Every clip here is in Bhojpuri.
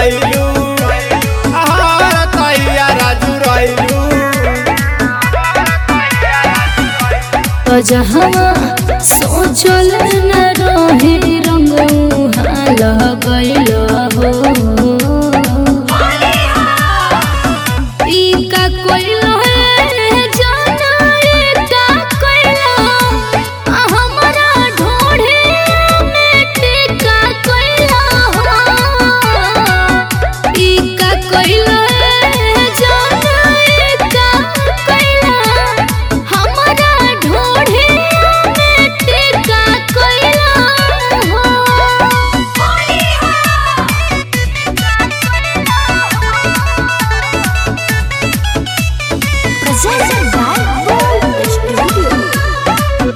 रैलू हर तैया राजू रैलू तो जहाँ सोचल न रहे रंग उहाँ लगैल हो ई का कोइल है जाना ई का कोइल आ हमरा ढोढ़े में टिका कोइल हो ई का कोइल है जाना ई का कोइल हमरा ढोढ़े में टिका कोइल हो Presented by Gold Studio.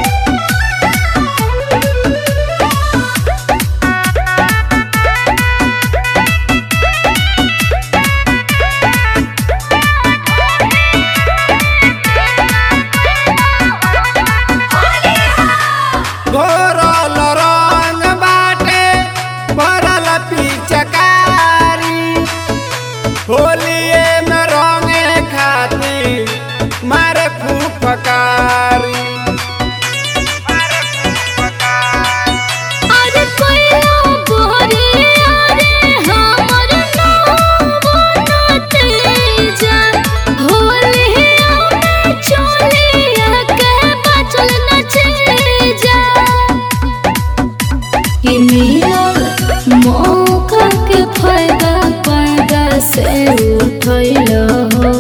घोरल रंग बाटे भरल पिचकारी होलिए में रंगे खातिर मारे फुफकारी अरे कोइला बोरे अरे हमर नाम बनते जा होलिया में चोलिया के बचल नचे जा कि मिलल मौका के फायदा पर्दा से उठैल हो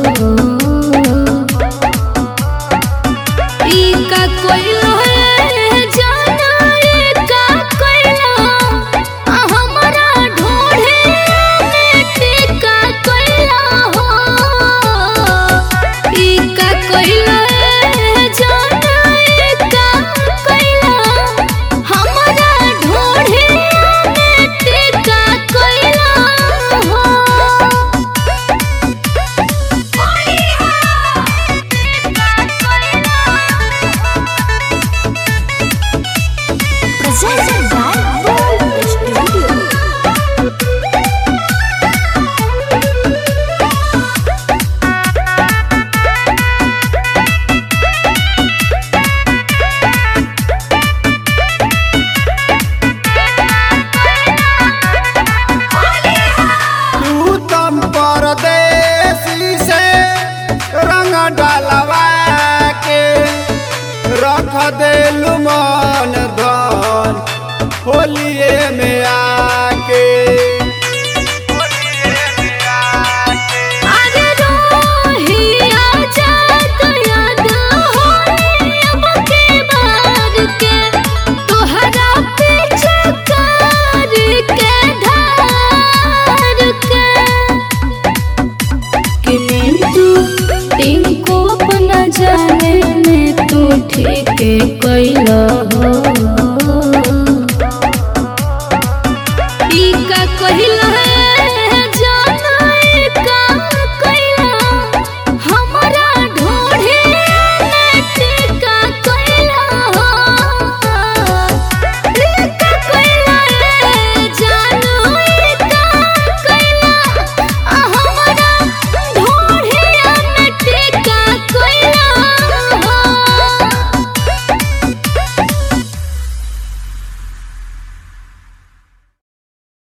ई का कोइल है जाना ई का कोइल आ हमरा ढोढ़े में टिका कोइल हो ई का कोइल है जाना ई का कोइल हमरा ढोढ़े में टिका कोइल हो Presented by Gold Studio. तू तम परदेसी से रंग डालवा के रख देलू मन धन होलिए